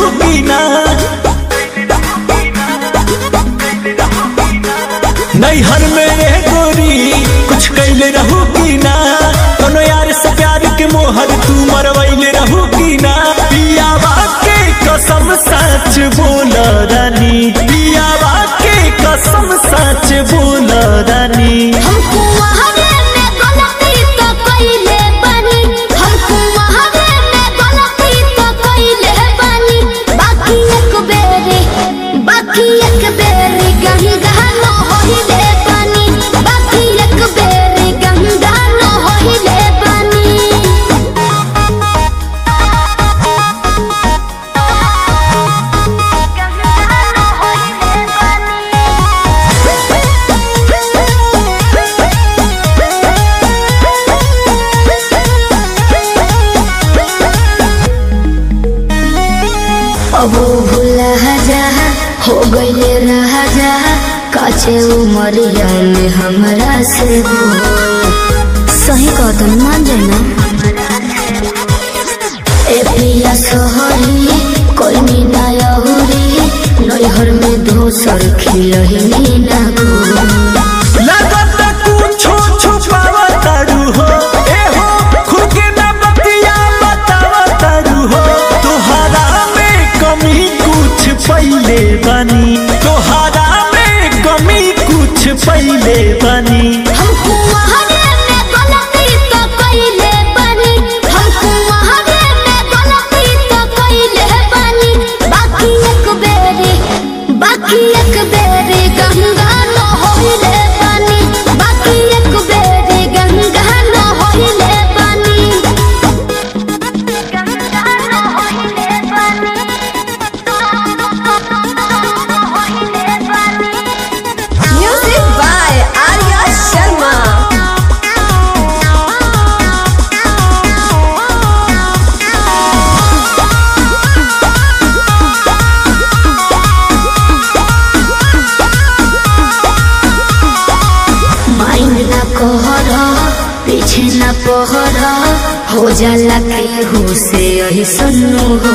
रहू की ना नैहर में रह गोरी कुछ कैले रहू की ना कोनो यार से प्यार के मोहर तू मरवैले रहू की ना पियावा के कसम सच बोल रानी पियावा के कसम सच बोल रानी हमको वहावे में गलती तो कइले बानी हमको वहावे में गलती तो कइले बानी बाकी एक बेरे बाकी एक बेरे गंगा न होइले बानी बाकी एक बेरे गंगा न होइले बानी अब भूला जा हो गईले रहा जा काचे उमरिया में हमरा से हो सही कदम मान जाना ए पिया सोहरी कोई मीना यहुरी नैहर में दोसर खिलही ना गो लगत कुछो छुपावा तारू हो ए हो खुद के ना बतिया बतावा तारू हो तोहरा में कमी कुछ पहिले बनी तोहरा में कमी कुछ पहिले बनी हमको वहावे में गलती तो कइले बानी हमको वहावे में गलती तो कइले बानी बाकी एक बेरे बाकी एक बेरे गंगा न होइले बानी बाकी एक बेरे गंगा न होइले बानी गंगा न होइले बानी होइले बानी Music by Arya Sharma. माइंड न कहर पीछे न पहर हो जाला केहू से यही सुनू हो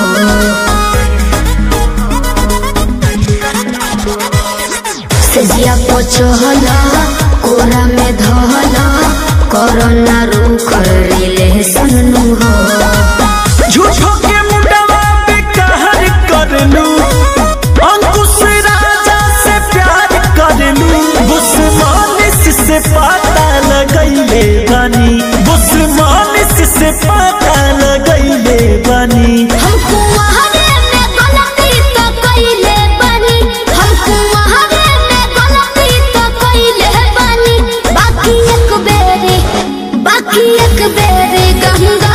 सजिया पचहल कोरा में धहल कोरोना रूख रिले सुनू हो झूठो के मुंडवा पे कहर कर लू अंकुश राजा से प्यार कर लू बुस्मानिस से पता लगैले बनी बुस्मानिस से पता लगैले बनी हमको वहावे में गलती तो कइले बानी हमको वहावे में गलती तो कइले बानी बाकी एक बेरे बाकी एक बेरे गंगा